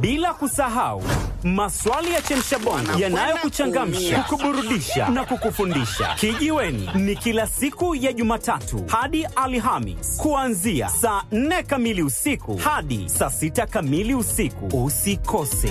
bila kusahau maswali ya chemshabongo yanayokuchangamsha, kukuburudisha na kukufundisha. Kijiweni ni kila siku ya Jumatatu hadi Alhamis kuanzia saa 4 kamili usiku hadi saa 6 kamili usiku. Usikose.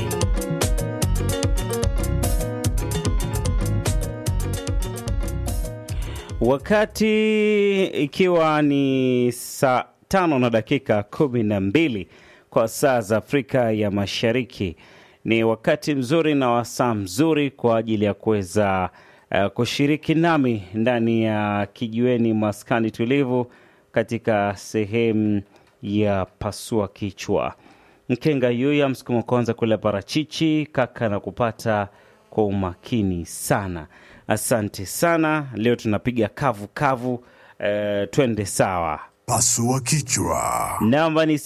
Wakati ikiwa ni saa tano na dakika kumi na mbili kwa saa za Afrika ya Mashariki, ni wakati mzuri na wasaa mzuri kwa ajili ya kuweza uh, kushiriki nami ndani ya kijiweni maskani tulivu katika sehemu ya pasua kichwa. Mkenga yuya msukuma kwanza kula parachichi kaka na kupata kwa umakini sana. Asante sana. Leo tunapiga kavu kavu. Eh, twende sawa. Pasua kichwa. Namba ni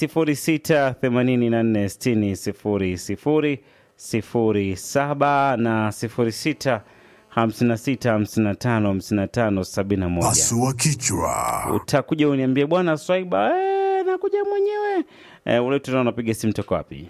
0684600007 na 0656555571. Pasua kichwa. Utakuja uniambie bwana Swaiba, eh, nakuja mwenyewe. Eh, ule tuna unapiga simu toka wapi?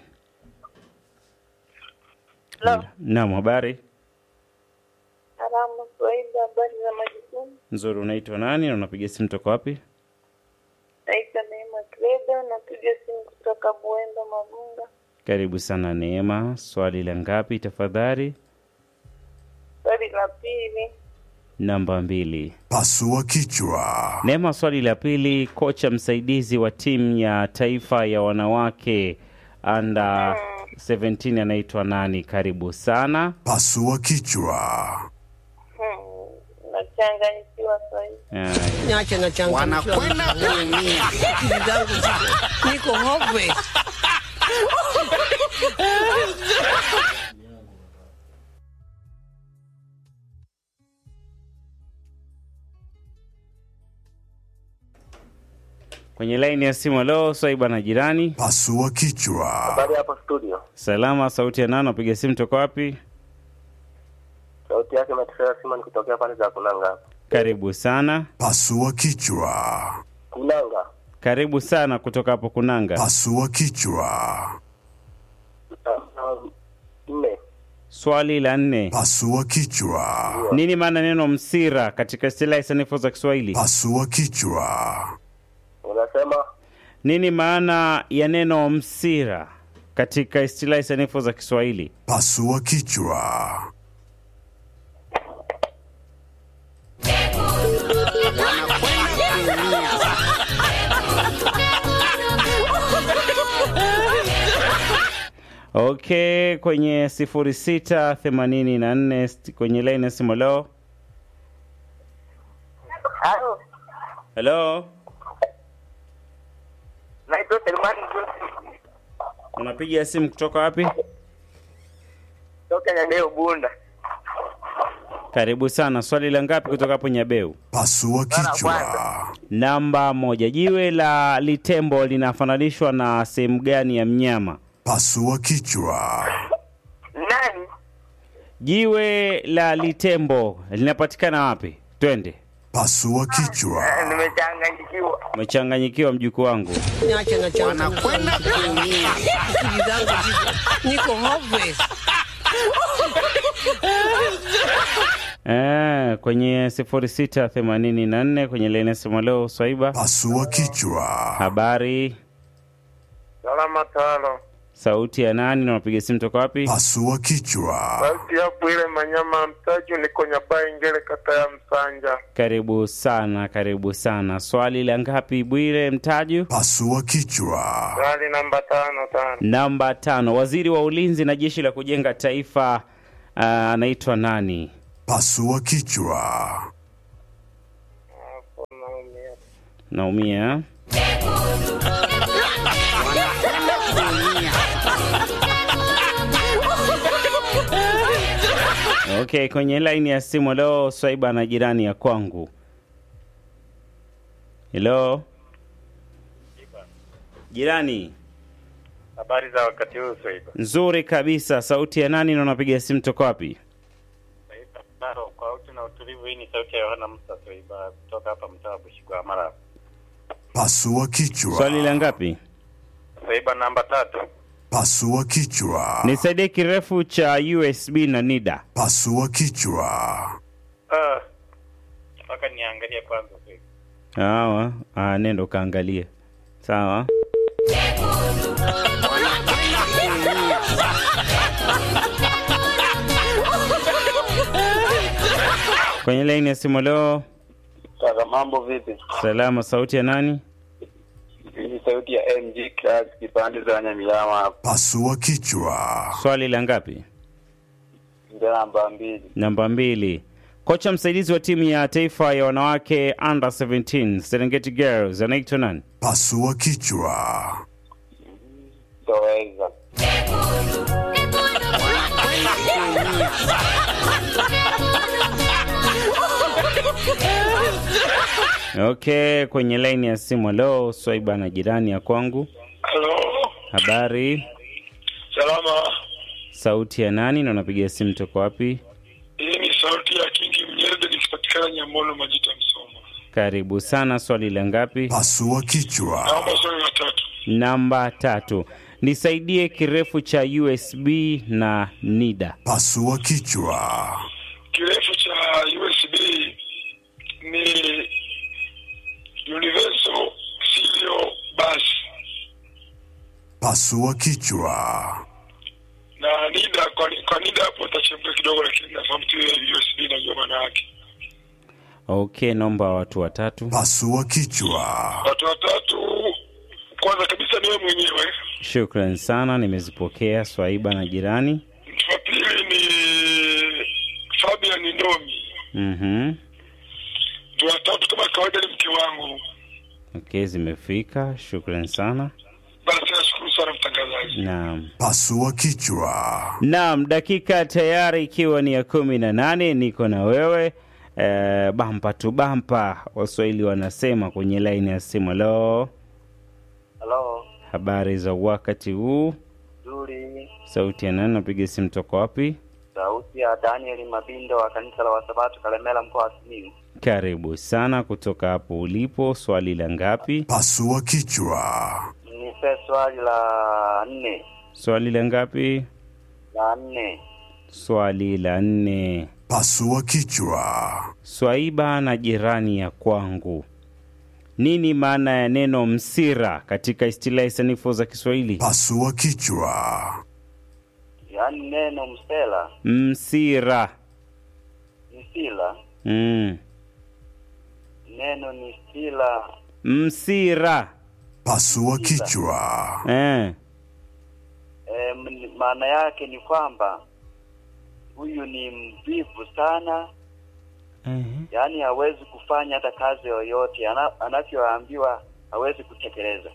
Hello. Naam, habari Salamu Swahili, habari za majukumu. nzuri. Unaitwa nani na unapiga simu toka wapi? Naitwa Neema Kledo, napiga simu kutoka Buemba Magunga. Karibu sana Neema. Swali la ngapi tafadhali? Swali la pili, Namba mbili. Pasua kichwa. Neema, swali la pili. Kocha msaidizi wa timu ya taifa ya wanawake under 17 anaitwa nani? Karibu sana. Pasua kichwa. hmm, nachanganyikiwa Swahili. Eh, Niache na changamkiwa. wanakwenda kuumia. Akili zangu ziko- niko hopeless. kwenye laini ya simu. Leo Swaiba na jirani. Pasua kichwa. Habari hapo studio, Salama, sauti ya nani? Napiga simu toka wapi? sauti yake Matisera Simon kutokea pande za Kunanga hapa. Karibu sana. Pasua kichwa. Kunanga Karibu sana kutoka hapo Kunanga. Pasua kichwa. um, nne Swali la nne. Pasua kichwa. Nini maana neno msira katika istilahi sanifu za Kiswahili? Pasua kichwa. unasema Nini maana ya neno msira katika istilahi sanifu za Kiswahili? Pasua kichwa. Okay, kwenye sifuri sita themanini na nne kwenye laini ya simu. Leo halo, helo, naitwa Selemani Joseph unapiga simu kutoka wapi? toka Nyandeo Bunda. Karibu sana. Swali la ngapi kutoka hapo Nyabeu? Pasua kichwa. Namba moja. Jiwe la litembo linafananishwa na sehemu gani ya mnyama? Pasua kichwa. Nani? Jiwe la litembo linapatikana wapi? Twende. Pasua kichwa. Nimechanganyikiwa. Umechanganyikiwa mjukuu wangu. Niache na changamkiwa. wanakwenda kuumia. Akili zangu ziko- niko hopeless. Eh, kwenye sifuri sita themanini na nne kwenye laini ya simu leo. Swaiba, Pasua kichwa. habari, Salama tano. sauti ya nani na unapiga simu toka wapi? Pasua kichwa. Sauti hapo ile Manyama Mtaju, niko Nyabai Ngele, kata ya Msanja. Karibu sana, karibu sana. Swali la ngapi Bwire Mtaju? Pasua kichwa. Swali namba tano tano. Namba tano. Waziri wa ulinzi na jeshi la kujenga taifa ah, anaitwa nani? Pasua kichwa. Naumia. Okay, kwenye laini ya simu leo Swaiba na jirani ya kwangu. Hello. Jirani, Habari za wakati huu Swaiba. nzuri kabisa. Sauti ya nani na unapiga simu toka wapi? Swaiba Baro, kwa utu na utulivu. Hii ni sauti ya Yohana Musa Swaiba kutoka hapa mtaa wa Bushigwa Mara. Pasua kichwa. Swali la ngapi? Swaiba namba tatu. Pasua kichwa. Nisaidie kirefu cha USB na NIDA. Pasua kichwa. Ah, mpaka niangalie kwanza sasa. Sawa, ah, nenda ukaangalie. Sawa. Kwenye laini ya simu leo, Kaka, mambo vipi? salama. Sauti ya nani? Hii ni sauti ya MG Class kipande za Nyamiama hapa. Pasua kichwa. Swali la ngapi? Ndio namba mbili. Namba mbili. Kocha msaidizi wa timu ya taifa ya wanawake under 17 Serengeti Girls anaitwa nani? Pasua kichwa. Toweza. Okay, kwenye laini ya simu leo, Swaiba na jirani ya kwangu. Halo, Habari, salama. sauti ya nani na unapiga simu toka wapi? Hii ni sauti ya Kingi Mnyerde nikipatikana Nyamolo Majita Msoma. Karibu sana. Swali la ngapi? Pasua kichwa. Naomba swali la tatu. Namba tatu. Nisaidie kirefu cha USB na NIDA. Pasua kichwa. Kirefu cha USB ni Universal Serial Bus Pasua kichwa. na NIDA. Kwa, kwa NIDA hapo utachemka kidogo, lakini nafahamu tu hiyo USB najua maana yake. Okay, naomba watu watatu. Pasua kichwa. Watu watatu, kwanza kabisa niwe mwenyewe. Shukran sana, nimezipokea. Swaiba na jirani. Mtu wa pili ni Fabian Ndomi. Mhm. Mtu wa tatu kama kawaida ni mke wangu. Okay, zimefika. Shukran sana. Basi nashukuru sana mtangazaji. Naam. Pasua kichwa. Naam, dakika tayari ikiwa ni ya kumi na nane niko na wewe e, bampa tu bampa, Waswahili wanasema kwenye laini ya simu. Lo, Halo, habari za wakati huu? nzuri. Sauti ya nani? Napiga simu toka wapi? Sauti ya Daniel Mabindo wa kanisa la Wasabato Kalemela mkoa wa Simiyu. Karibu sana kutoka hapo ulipo. Swali la ngapi? Pasua kichwa. Nipe swali la nne. Swali la ngapi? La nne. Swali la nne. Pasua kichwa. Swaiba na jirani ya kwangu, nini maana ya neno msira katika istilahi sanifu za Kiswahili? Pasua kichwa. Yaani neno msela, Msira. msila, Mm. neno ni sila. Msira. Pasua kichwa. Eh. E, maana yake ni kwamba huyu ni mvivu sana, Eh. yaani hawezi kufanya hata kazi yoyote ana, anavyoambiwa hawezi kutekeleza.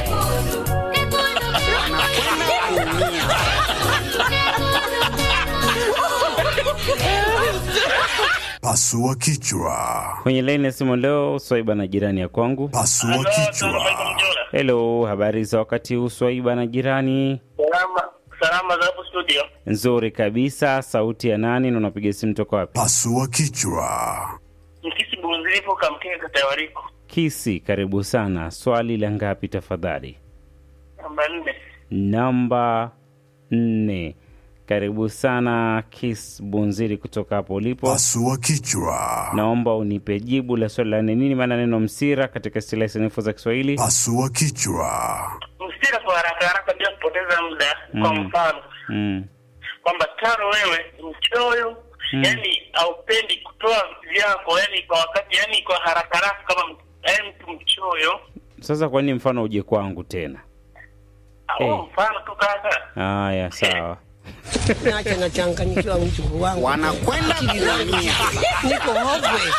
Pasua kichwa. Kwenye laini ya simu leo, Swaiba na jirani ya kwangu. Pasua kichwa. Hello, habari za wakati huu Swaiba na jirani? Salama, salama za hapo studio. Nzuri kabisa. Sauti ya nani na unapiga simu toka wapi? Pasua kichwa. Mkisi Bunzilipo Kamkenge kata ya Wariko. Kisi, karibu sana. Swali la ngapi tafadhali? Namba nne. Namba nne. Karibu sana Kis Bunziri kutoka hapo ulipo. Pasua kichwa. Naomba unipe jibu la swali la nne. Nini maana neno msira katika istilahi sanifu za Kiswahili? Pasua kichwa. Msira kwa haraka haraka bila kupoteza muda. Kwa Mm. mfano Mm. kwamba tano wewe ni mchoyo Mm. yani haupendi kutoa vyako yani kwa wakati yani kwa haraka haraka kama yani mtu mchoyo. Sasa kwa nini mfano uje kwangu tena? Au Eh. mfano tu kaka. Haya, sawa. Nacho nachanganyikiwa mjukuu wangu. Wanakwenda kuumia. Niko hopeless.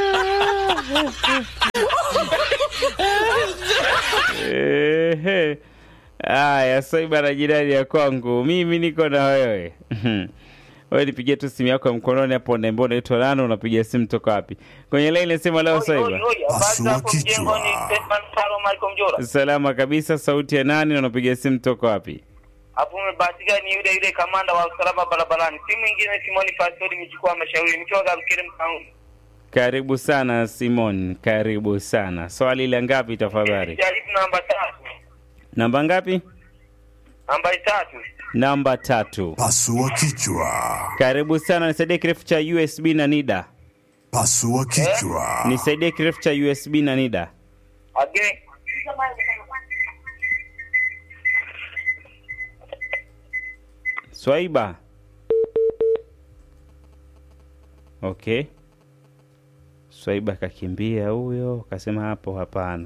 Ehe. Haya, Swaiba na jirani ya kwangu, mimi niko na wewe. Wewe nipigie tu simu yako ya mkononi hapo, niambie unaitwa nani, unapiga simu toka wapi? Kwenye line nasema leo Swaiba. Oi, oi, oi, habari Pasua za hapo kichwa. mjengoni, Stefan Salo Michael Mjora. Salama kabisa, sauti ya nani na unapiga simu toka wapi? Hapo umebahatika ni yule yule kamanda wa usalama barabarani. Si mwingine Simoni Pastori mchukua mashauri nikiwa Gabikiri Mkauni. Karibu sana Simon, karibu sana. Swali la ngapi tafadhali? Jaribu namba tatu. Namba ngapi? nambari tatu. Namba tatu. Pasua kichwa. Karibu sana, nisaidie kirefu cha USB na NIDA. Pasua kichwa. Nisaidie kirefu cha USB na NIDA. Again. Swaiba. Okay. Swaiba kakimbia huyo, kasema hapo hapana.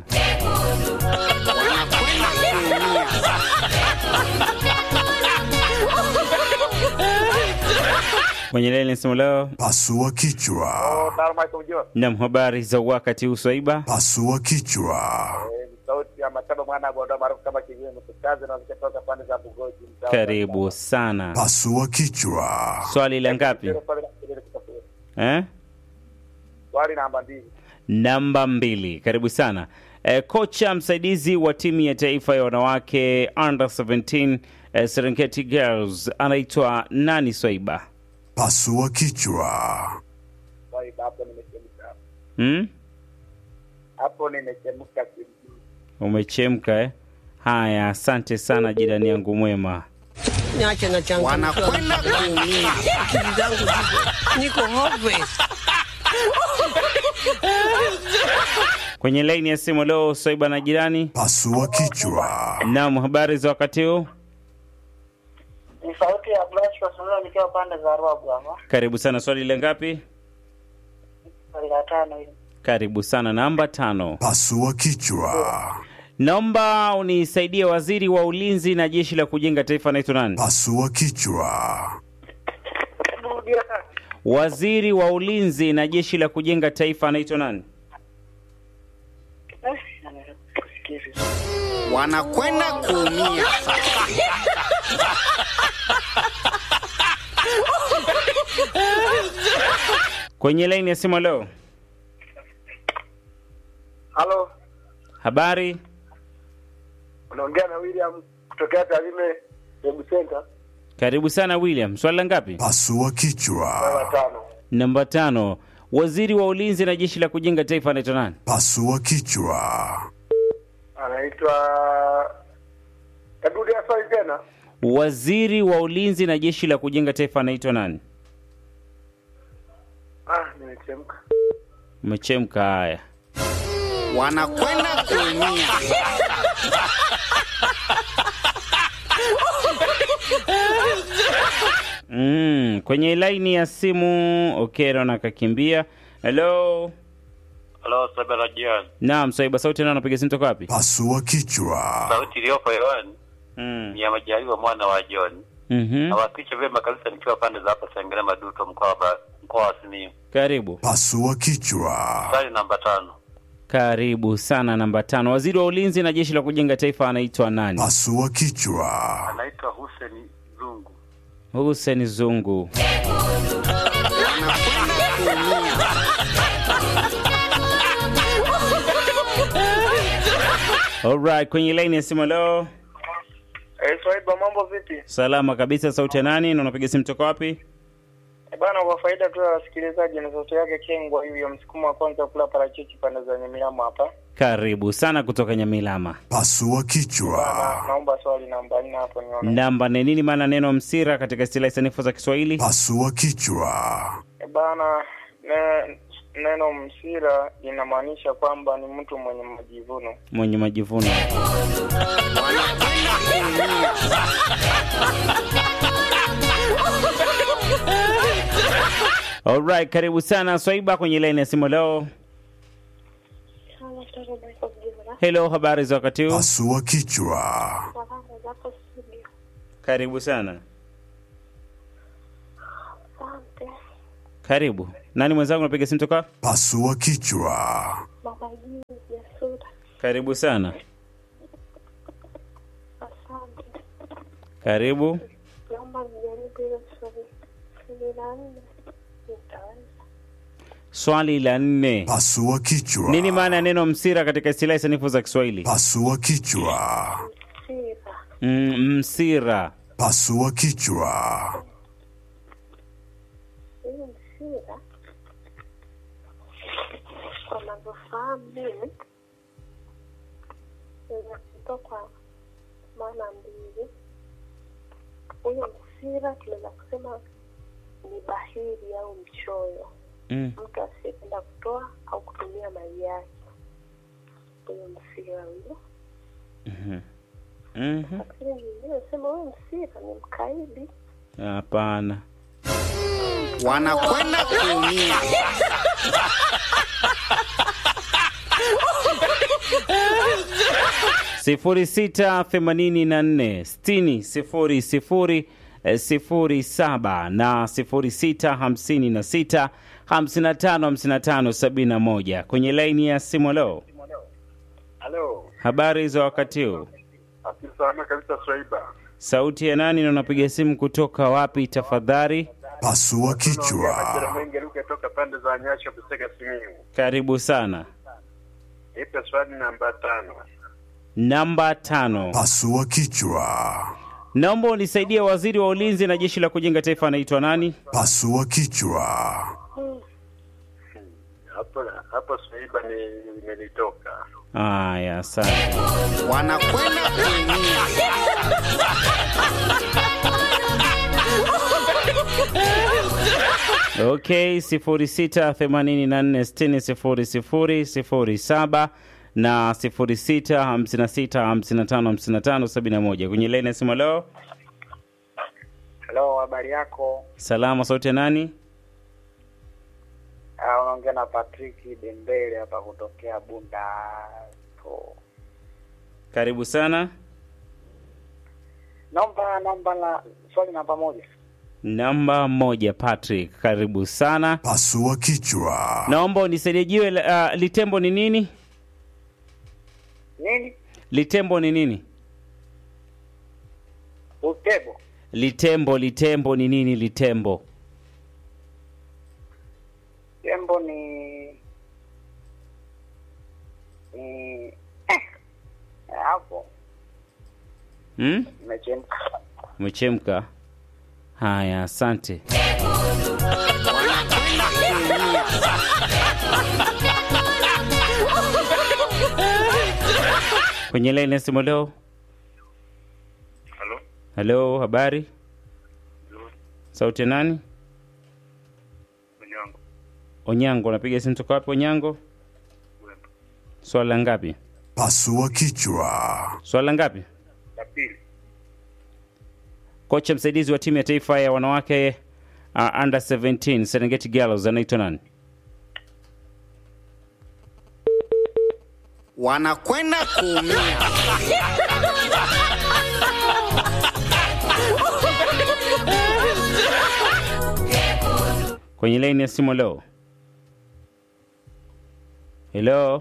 Kwenye leni nasema leo, Pasua kichwa. nam habari za wakati huu Swaiba. Pasua kichwa. sauti ya mataba mwana gondo maarufu kama kijiwe mtukazi na zikatoka pande za Bugoji mtaa wa- Karibu sana. Pasua kichwa. Swali la ngapi? Eh? swali namba mbili Namba mbili. Karibu sana. E, kocha msaidizi wa timu ya taifa ya wanawake under 17 e, Serengeti Girls anaitwa nani Swaiba? Pasua kichwa. Swali, hapo nimechemka Hmm? hapo nimechemka kimjini. Umechemka eh? Haya, asante sana jirani yangu mwema. Niache na changu. Wanakwenda kuumia. Akili zangu ziko. Niko hopeless. Kwenye laini ya simu leo Swaiba na jirani. Pasua kichwa. Naam, habari za wakati huu? Ni sauti ya Blanche Kasunula nikiwa pande za Ruabu hapa. Karibu sana. Swali la ngapi? Swali la tano hili. Karibu sana. Namba tano. Pasua kichwa. Naomba unisaidie, waziri wa ulinzi na jeshi la kujenga taifa anaitwa nani? Pasua kichwa. Rudia tena. Waziri wa ulinzi na jeshi la kujenga taifa anaitwa nani? Eh, kusikia vizuri. wanakwenda kuumia. Kwenye laini ya simu leo, halo habari unaongea na William kutokea Tarime Web Center karibu sana William. Swali la ngapi? Pasua kichwa. namba tano Namba tano. Waziri wa ulinzi na jeshi la kujenga taifa anaitwa nani? Pasua kichwa. anaitwa tarudia swali tena Waziri wa ulinzi na jeshi la kujenga taifa anaitwa nani? ah nimechemka Umechemka. Haya, wanakwenda kuumia. mm, kwenye laini ya simu Okero na kakimbia. Hello, halo sabela jiani naam, Swaiba sauti nao anapiga simu toka wapi? Pasua kichwa. sauti iliyopo hewani Mm. ni ya majaliwa mwana wa John Mhm. nawakilisha vyema kabisa nikiwa pande za hapa Sengere Maduto mkoa wa Ba- mkoa wa Simiyu Karibu. Pasua kichwa. swali namba tano Karibu sana. Namba tano, waziri wa ulinzi na jeshi la kujenga taifa anaitwa nani? Pasua kichwa. anaitwa Hussein Zungu Hussein Zungu. Alright, kwenye laini ya simu leo. Eh, Swaiba mambo vipi? Salama kabisa, sauti ya nani na unapiga simu toka wapi? Eh, Bana, kwa faida tu ya wasikilizaji, na sauti yake Kengwa huyo msukumo wa kwanza kula parachichi pande za Nyamilamu hapa. Karibu sana kutoka Nyamilama. Pasua kichwa. Bana, naomba swali namba nne hapo nione. Namba ni nini maana neno msira katika istilahi sanifu za Kiswahili? Pasua kichwa. Eh, Bana, ne, neno msira linamaanisha kwamba ni mtu mwenye majivuno. Mwenye majivuno. Alright, karibu sana Swaiba kwenye laini ya simu leo. Hello, habari za wakati huu? Pasua kichwa. Zako studio. Karibu sana. Asante. Karibu. Nani mwenzangu napiga simu toka? Pasua kichwa. Baba juu ya sura. Karibu sana. Asante. Karibu. Naomba nijaribu hilo swali. Swali la nne. Nitaweza. Swali la nne. Pasua kichwa. Nini maana ya neno msira katika istilahi sanifu za Kiswahili? Pasua kichwa. Sira. Mm, msira. Pasua kichwa. Hii msira. Kwa navyofahamu mimi. Inatoka kwa maana mbili. huyo msira tunaweza kusema ni bahili au mchoyo, Mm. mtu asiyependa kutoa au kutumia mali yake, huyo msira huyo. Mhm. Mhm. Lakini nyingine sema huyo msira ni mkaidi. Hapana. wanakwenda kuumia sifuri sita themanini na nne sitini sifuri sifuri eh, sifuri saba na sifuri sita hamsini na sita hamsini na tano hamsini na tano sabini na moja kwenye laini ya simu. Leo Halo, habari za wakati huu, asante sana kabisa Swaiba. sauti ya nani na unapiga simu kutoka wapi tafadhali? Pasua kichwa. Mwenge Luke toka pande za Nyasho Busega Simiyu. Karibu sana. Ipe swali namba tano. Namba tano, Pasua kichwa. naomba unisaidie, waziri wa ulinzi na jeshi la kujenga taifa anaitwa nani? Pasua kichwa. Hapo hapo Swaiba ni imenitoka. Aya, asante. wanakwenda kuumia Okay, sifuri sita themanini na nne sitini sifuri sifuri sifuri saba na sifuri sita hamsini na sita hamsini na tano hamsini na tano sabini na moja kwenye laini ya simu. Leo Halo, habari yako? salama, sauti ya nani? Ah, unaongea na Patrick Dembele hapa kutokea Bunda. So, Karibu sana. naomba namba la swali namba moja. Namba moja, Patrick, karibu sana. Pasua kichwa. Naomba unisaidie jiwe la- uh, litembo ni nini? Nini? Litembo ni nini? Utebo. Litembo, litembo ni nini? Litembo Tembo ni ni eh, hapo hmm? imechemka. Umechemka. Haya, asante. wanakwenda kuumia Kwenye laini ya simu leo. Halo. Halo, habari? Sauti ya nani? Mwenyango. Onyango, unapiga simu toka wapi Onyango? Swala ngapi? Pasua kichwa. Swala ngapi? La pili. Kocha msaidizi wa timu ya taifa ya wanawake uh, under 17 Serengeti Girls anaitwa nani? wanakwenda kuumia Kwenye laini ya simu leo. Hello.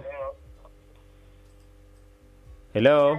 Hello.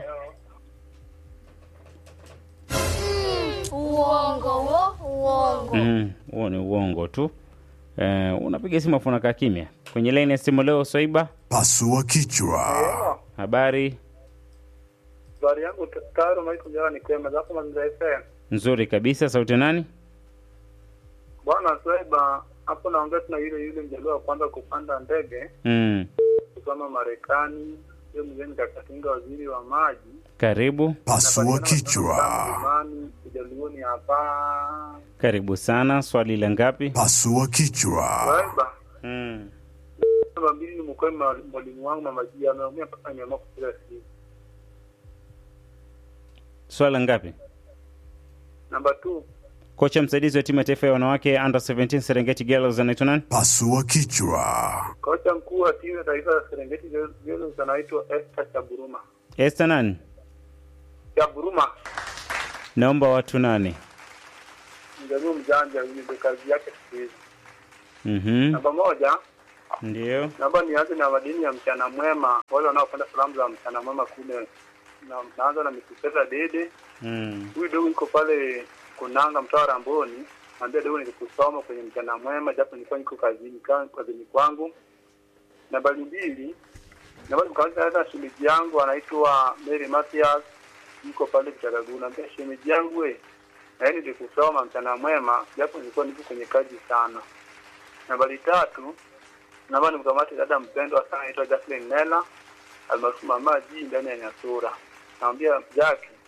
Uongo wo, uongo. Mm, huo ni uongo tu. Eh, unapiga simu afu unakaa kimya. Kwenye laini ya simu leo Swaiba, Pasua kichwa. habari Swali yangu tayari umeikuja ni kwema zako mazingira FM. nzuri kabisa. Sauti ya nani? Bwana Swaiba, hapo naongea tuna yule yule mjaluo wa kwanza kupanda ndege Mm, kusoma Marekani. Hiyo mgeni Kakatinga, waziri wa maji. karibu Pasua kichwa. Imani ujaluoni hapa. karibu sana. Swali la ngapi? Pasua kichwa. Swaiba, Mm. namba mbili ni mkoe mwalimu wangu mama Jia ameumia mpaka nimeamua kupiga simu. Swala ngapi? Namba 2 Kocha msaidizi wa timu ya taifa ya wanawake under 17 Serengeti Girls anaitwa nani? Pasua kichwa. kocha mkuu wa timu ya taifa ya Serengeti Girls anaitwa Esther Chaburuma. Esther nani? Chaburuma Naomba watu nane. mjaluo mjanja, huyu ndio kazi yake siku hizi. Mhm. Namba moja Ndio. naomba nianze na madini ya mchana mwema, wale wanaopenda salamu za mchana mwema kule. Na, naanza na Mikupesa Dede, Mm. huyu dogo yuko pale Kunanga, mtaa wa Ramboni. Naambia dogo nilikusoma kwenye mchana mwema, japo nilikuwa niko kazini ka- kazini kwangu. Nambari mbili, naomba nikamaliza hata shemeji yangu anaitwa Mary Matias, yuko pale Kitagagu. Naambia shemeji yangu we, na yeye nilikusoma mchana mwema, japo nilikuwa niko kwenye kazi sana. Nambari tatu, naomba nimkamate dada mpendwa sana anaitwa Jacqueline Nela almaarufu Mama G ndani ya Nyasura. Naambia Jackie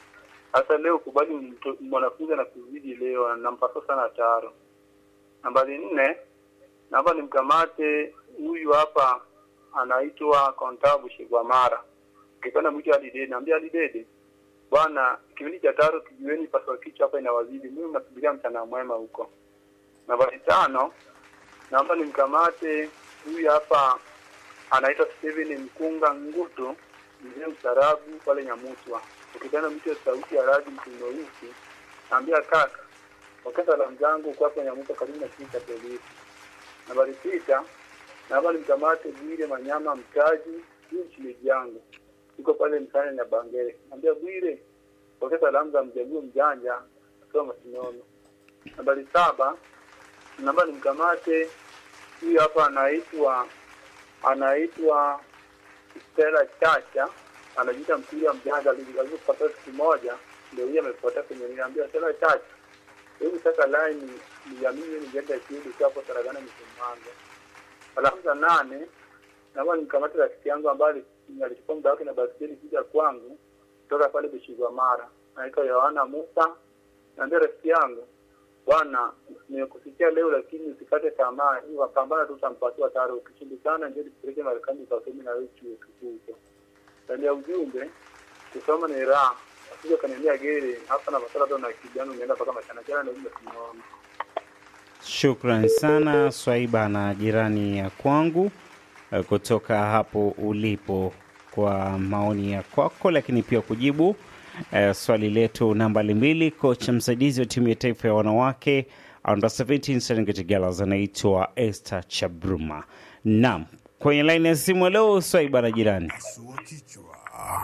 Sasa leo kubali mto- mwanafunzi anakuzidi leo, nampasa sana taro. Nambari nne, naomba nimkamate huyu hapa anaitwa Kontabu Shigwamara. Ukipenda mwite Alidede, naambia Alidede bwana, kipindi cha taro kijueni paswa kichwa hapa inawazidi, mimi nasubiria mchana mwema huko. Nambari tano, naomba nimkamate huyu hapa anaitwa Steven Mkunga Ngutu, mzee mstarabu pale Nyamuswa. Ukipenda mtu sauti ya radi mtunoisi, naambia kaka, wakati salamu zangu kwa hapo Nyamuswa karibu na kiti cha polisi. Nambari sita, naomba nimkamate Bwire Manyama Mtaji, huyu mchimeji yangu yuko pale msanya na Bangere. Naambia Bwire, wakati salamu za mjaluo mjanja akiwa Masinono. Nambari saba, naomba nimkamate huyu hapa anaitwa anaitwa Stella Chacha, anajiita mpira mjanja, alivyopata siku moja ndio hii amepotea kwenye niambia Stella Chacha, hebu sasa line ya mimi ningeenda shule kwa hapo Saragana Msimanga. Alafu za nane naomba nikamate rafiki yangu ambaye alichukua muda wake na baskeli kuja kwangu kutoka pale Bishigwa Mara, anaitwa Yohana Musa. Naambia rafiki yangu bwana, nimekusikia leo, lakini usikate tamaa, hii wapambana tu, utampatia taro. Ukishindikana ndio tupeleke Marekani ukasome na wewe chuo kikuu huko. Ndani ya ujumbe, kusoma ni raha, asije kaniambia gere hapa na masala ndo na kijana unaenda mpaka machana jana na ujumbe tunaona Shukran sana Swaiba na jirani ya kwangu eh, kutoka hapo ulipo kwa maoni ya kwako, lakini pia kujibu eh, swali letu nambari mbili. Kocha msaidizi wa timu ya taifa ya wanawake under 17 Serengeti Girls anaitwa Esther Chabruma. Naam, kwenye laini ya simu leo Swaiba na jirani. Pasua kichwa.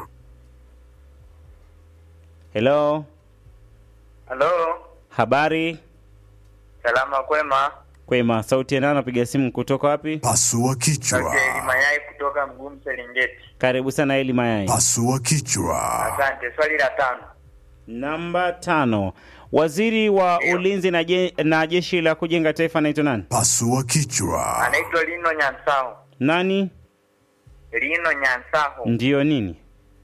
Hello, Halo, habari salama kwema. kwema, sauti ya nani? Napiga simu kutoka wapi? Pasua kichwa. Daktari Mayai kutoka Mgumu Serengeti. Karibu sana Eli Mayai. Pasua kichwa. Asante. Swali la tano. Namba tano, waziri wa ulinzi na, je, na jeshi la kujenga taifa anaitwa nani? Pasua kichwa. Anaitwa Lino Nyansaho. Nani? Lino Nyansaho. Ndiyo nini?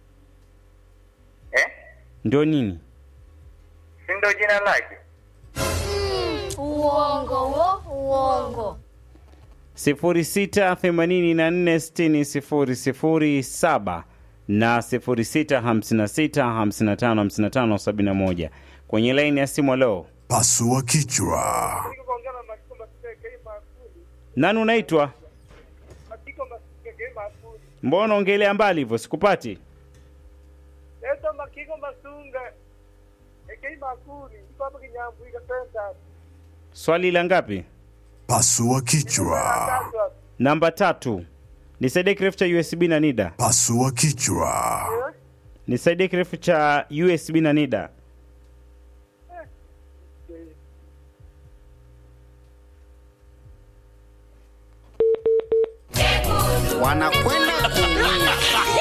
Eh? Ndio nini? Si ndio jina lake? Uongo wo, uongo. 0684600007 na 0656555571 kwenye laini ya simu. Leo Pasua kichwa. nani unaitwa? Mbona ongelea mbali hivyo, sikupati. Leta Makiko Masunga. Ekei Makuri. Iko hapa Kinyambuika Center. Swali la ngapi? Pasua kichwa. Namba tatu. Nisaidie kirefu cha USB na NIDA. Pasua kichwa. Nisaidie kirefu cha USB na NIDA. wanakwenda kuumia.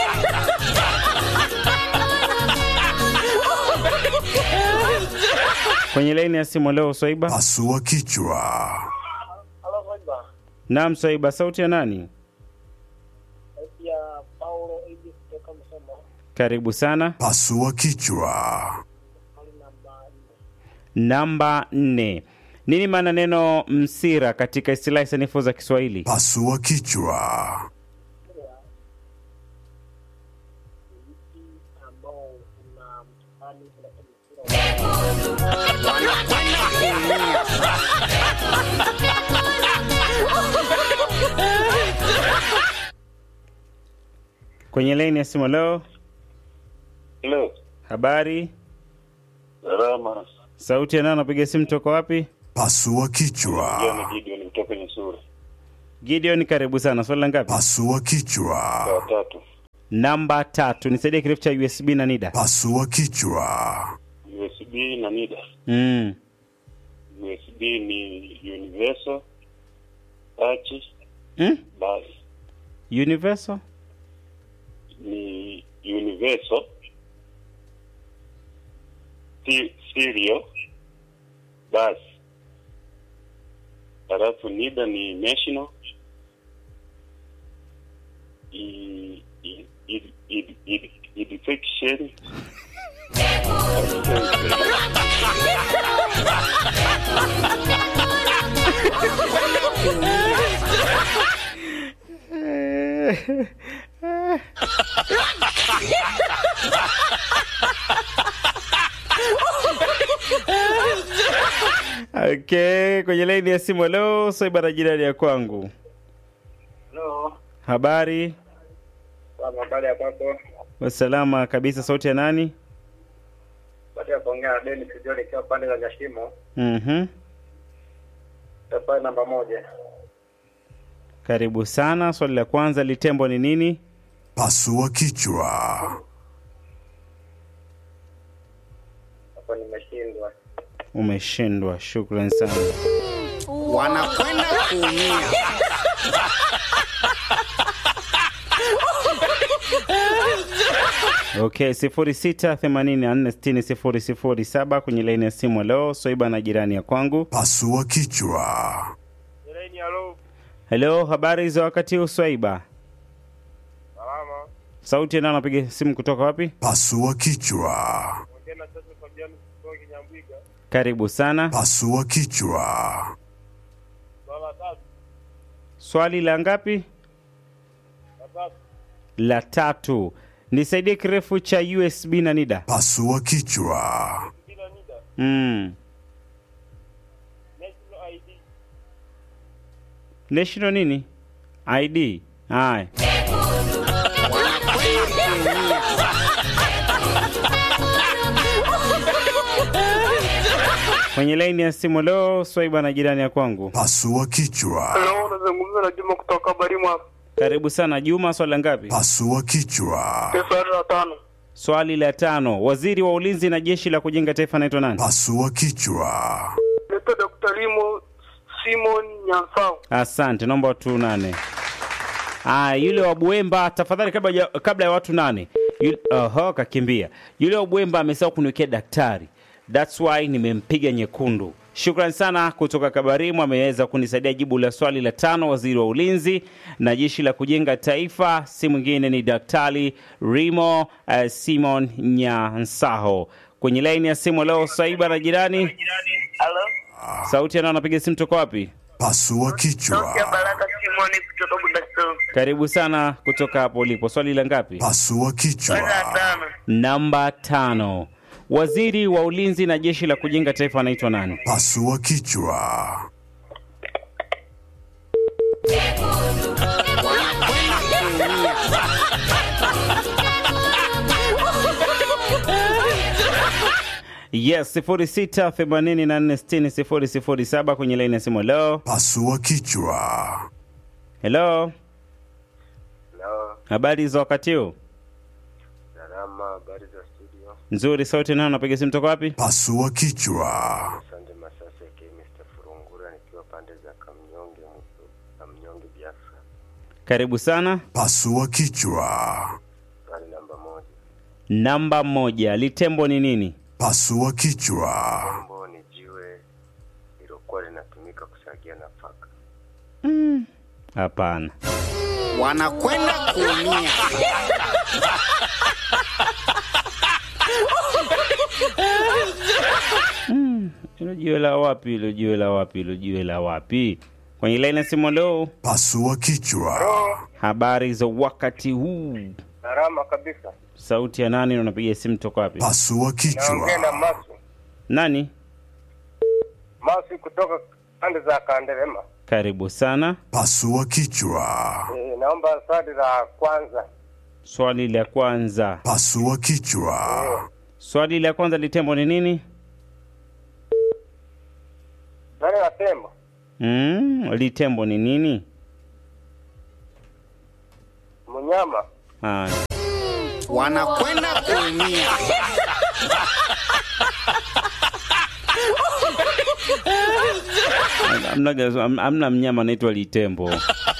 Kwenye laini ya simu leo Swaiba. Pasua kichwa. Halo Swaiba. Naam Swaiba, sauti ya nani? Sauti ya Paulo Eji kutoka Msoma. Karibu sana. Pasua kichwa. Swali namba nne. Namba nne. Nini maana neno msira katika istilahi sanifu za Kiswahili? Pasua kichwa. ambao una mtihani unasema Wanakwenda kuumia. Kwenye laini ya simu leo, Hello. habari, Salama. sauti ya nani? Napiga simu toka wapi? Pasua kichwa. John Gideon kutoka kwenye sura. Gideon, karibu sana. Swali la ngapi? Pasua kichwa. Sawa tatu. Namba tatu. Nisaidie kirefu cha USB na NIDA. Pasua kichwa. USB na NIDA. Mm. USB ni universal touch Mm? bus Universal? ni universal si- stereo bus halafu NIDA ni national I- i- i- i- i- education Okay, kwenye laini ya simu. Halo, Swaiba na jirani ya kwangu, Halo. habari? Baba, habari ya kwako? Salama kabisa. Sauti ya nani? Baada ya kuongea na Dennis John ikiwa pande za Nyashimo, Mhm, tafadhali namba moja. karibu sana. Swali la kwanza, litembo ni nini? Pasua kichwa. Hapo nimeshindwa. Umeshindwa. Shukran sana. Wanakwenda kuumia. Okay, sifuri sita themanini na nne sitini sifuri sifuri saba kwenye laini ya simu. Leo Swaiba na jirani ya kwangu. Pasua kichwa. Jirani, halo. Helo, habari za wakati huu Swaiba? Salama. Sauti ya nani anapiga simu kutoka wapi? Pasua kichwa. Ongea na sasa Fabian kutoka Kinyambwiga. Karibu sana. Pasua kichwa. Swala tatu. Swali la ngapi? La tatu. La tatu. Nisaidie kirefu cha USB na NIDA. Pasua kichwa. Kila nida. Mm. National ID. National nini? ID. Haya. Kwenye laini ya simu leo Swaiba na jirani ya kwangu. Pasua kichwa. Halo, unazungumza na Juma kutoka Barimu hapa. Karibu sana Juma, swali la ngapi? Pasua kichwa. Swali la tano. Swali la tano. Waziri wa ulinzi na jeshi la kujenga taifa anaitwa nani? Pasua kichwa. Naitwa Dr. Limo Simon Nyansao. Asante, naomba watu nane. Ah, yule wa Buemba tafadhali, kabla ya, kabla ya watu nane. Yule, oho, kakimbia. Yule wa Buemba amesahau kuniwekea daktari, that's why nimempiga nyekundu. Shukran sana kutoka Kabarimu, ameweza kunisaidia jibu la swali la tano. Waziri wa ulinzi na jeshi la kujenga taifa, si mwingine ni Daktari Rimo uh, Simon Nyansaho. Kwenye laini ya simu leo, Saiba na jirani, Halo. sauti yanao anapiga simu toka wapi? Pasua kichwa. Baraka Simoni kutoka Budaston. Karibu sana kutoka hapo ulipo. Swali la ngapi? Pasua kichwa. Tano. Namba tano. Waziri wa ulinzi na jeshi la kujenga taifa anaitwa nani? Pasua kichwa. Yes, 0684600007 kwenye laini ya simu. Hello, Pasua kichwa. hello, Hello. habari za wakati huu? Salama, habari za studio. Nzuri, sauti nayo napiga simu toka wapi? Pasua kichwa. Asante Masasi ya Mr. Furungura nikiwa pande za Kamnyonge Musu- Kamnyonge Biafra. Karibu sana. Pasua kichwa. Swali namba moja. Namba moja, litembo ni nini? Pasua kichwa. Tembo ni jiwe lilokuwa linatumika kusagia nafaka. Hapana. Wanakwenda kuumia. Hilo jiwe la wapi? Hilo jiwe la wapi? Hilo jiwe la wapi? Kwenye laini ya simu leo, Pasua kichwa. habari za wakati huu? Salama kabisa. Sauti ya nani? na Unapiga simu toka wapi? Pasua Naongea na kichwa. Masu. Nani? Masu kutoka pande za Kanderema. Karibu sana. Pasua kichwa. E, naomba swali la kwanza. Swali la kwanza, Pasua kichwa. swali la kwanza, litembo ni nini? Swali la tembo. Mm, litembo ni nini? Mnyama. Haya. Wanakwenda kuumia. Amna, am- amna mnyama anaitwa litembo.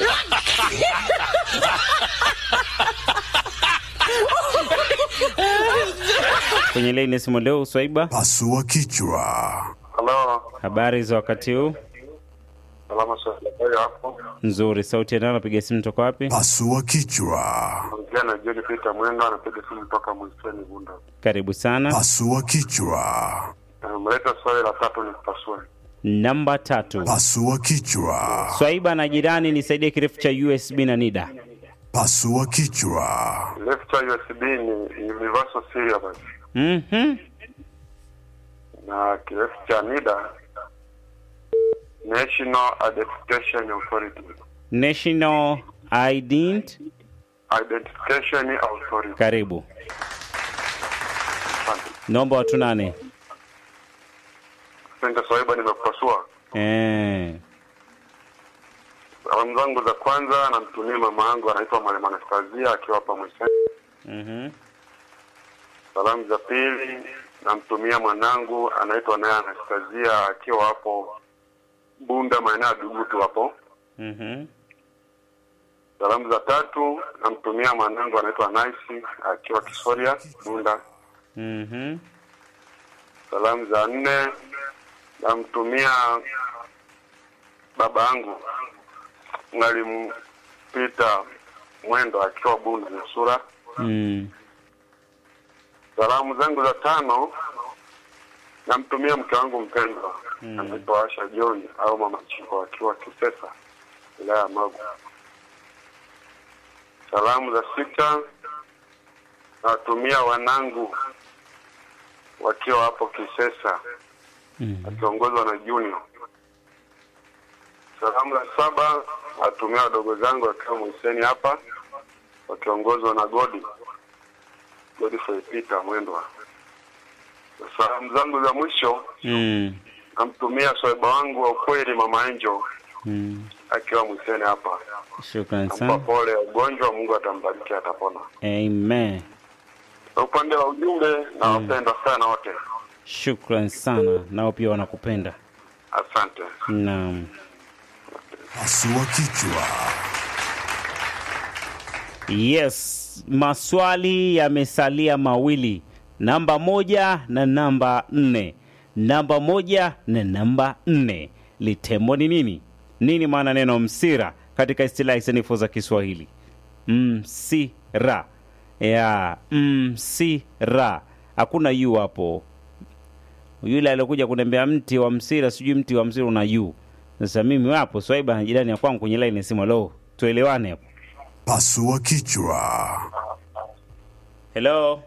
Kwenye laini ya simu leo, Swaiba, Pasua kichwa. Halo. habari za wakati huu? salama swali hapo. Nzuri. Sauti ya nani anapiga simu toka wapi? Pasua kichwa. Ongea na John Peter Mwendo anapiga simu kutoka Mwiseni Bunda. Karibu sana. Pasua kichwa. Mleta swali la tatu ni pasue. Namba tatu. Pasua kichwa. Swaiba na jirani, nisaidie kirefu cha USB na NIDA. Pasua kichwa. Left USB ni Universal Serial Bus. Mhm. na kirefu cha NIDA National Identification Authority. National Ident. Identification Authority. Karibu. Naomba watu nane. Asante Swaiba, nimekupasua. Eh. Salamu zangu za kwanza namtumia mama yangu anaitwa Mwalimu Anastasia akiwa hapa Mwiseni. Mhm. Salamu za pili namtumia mwanangu anaitwa naye Anastasia akiwa hapo Bunda maeneo ya Dugutu hapo. Mhm. Salamu za tatu namtumia mwanangu anaitwa Nice akiwa Kisoria Bunda. Mhm. Salamu za nne namtumia baba yangu Mwalimu Peter Mwendo akiwa Bunda Nusura. Mm. Salamu zangu za tano namtumia mke wangu mpendwa Mm. anaitwa Asha John au mama Chiko akiwa Kisesa wilaya ya Magu. Salamu za sita nawatumia wanangu wakiwa hapo Kisesa Mm. akiongozwa na Junior. Salamu za saba nawatumia wadogo zangu wakiwa Mwiseni hapa wakiongozwa na Godi Godfrey Peter Mwendwa. Na Salamu zangu za mwisho Mm. namtumia swaiba wangu wa ukweli mama Angel Mm. akiwa Mwiseni hapa. Shukran Nampa sana. pole ya ugonjwa, Mungu atambariki, atapona. Amen. Na upande wa ujumbe nawapenda sana wote, Shukran sana. Nao pia wanakupenda. asante. Naam. Pasua kichwa. Yes, maswali yamesalia mawili, namba moja na namba nne. Namba moja na namba nne. Litembo ni nini? Nini maana neno msira katika istilahi sanifu za Kiswahili? Msira ya msira, hakuna yu hapo. Yule aliokuja kuniambia mti wa msira, sijui mti wa msira una yu. Sasa mimi wapo Swaiba na jirani ya kwangu kwenye laini ya simu, lo, tuelewane hapo. Pasua kichwa. Hello.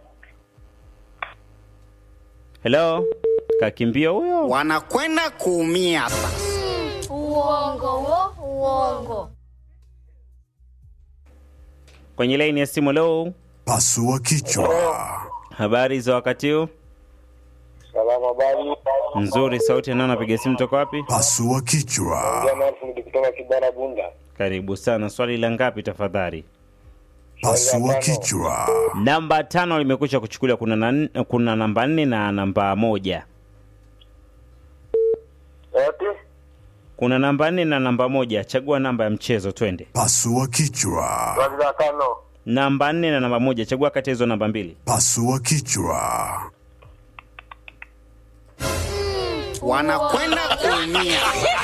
Hello. Kakimbia huyo. Wanakwenda kuumia. Uongo wo, uongo. Kwenye laini ya simu leo. Pasua kichwa. Habari za wakati huu? Salama, habari? Nzuri, sauti ya nani anapiga simu toka wapi? Pasua kichwa. Jana Alfred kutoka Kibara Bunda. Karibu sana. Swali la ngapi tafadhali? Pasua kichwa. Namba tano limekwisha kuchukuliwa. Kuna, na, kuna namba nne na namba moja. Eti? Kuna namba nne na namba moja. Chagua namba ya mchezo, twende. Pasua kichwa. Swali la tano. Namba nne na namba moja. Chagua kati ya hizo namba mbili. Pasua kichwa. Wanakwenda kuumia.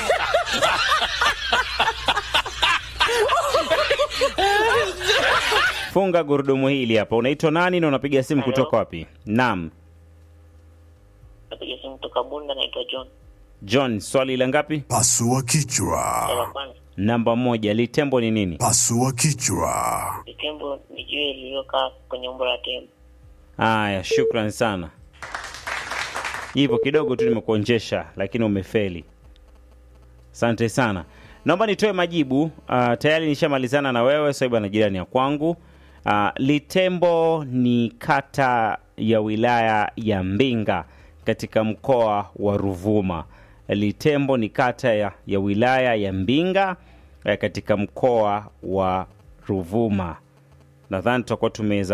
Funga gurudumu hili hapa. Unaitwa nani na unapiga simu kutoka wapi? Naam, Napiga simu kutoka Bunda, naitwa John. John. Swali la ngapi? Pasua Swali la kichwa. kwanza, Namba moja. Litembo ni nini? Pasua kichwa. tembo ni jiwe lililokaa kwenye umbo la tembo. Haya, shukran sana. Hivyo kidogo tu nimekuonjesha, lakini umefeli. Asante sana. Naomba nitoe majibu. Uh, tayari nishamalizana na wewe Swaiba na jirani ya kwangu. Uh, Litembo ni kata ya wilaya ya Mbinga katika mkoa wa Ruvuma. Litembo ni kata ya, ya wilaya ya Mbinga eh, katika mkoa wa Ruvuma. Nadhani tutakuwa tumeweza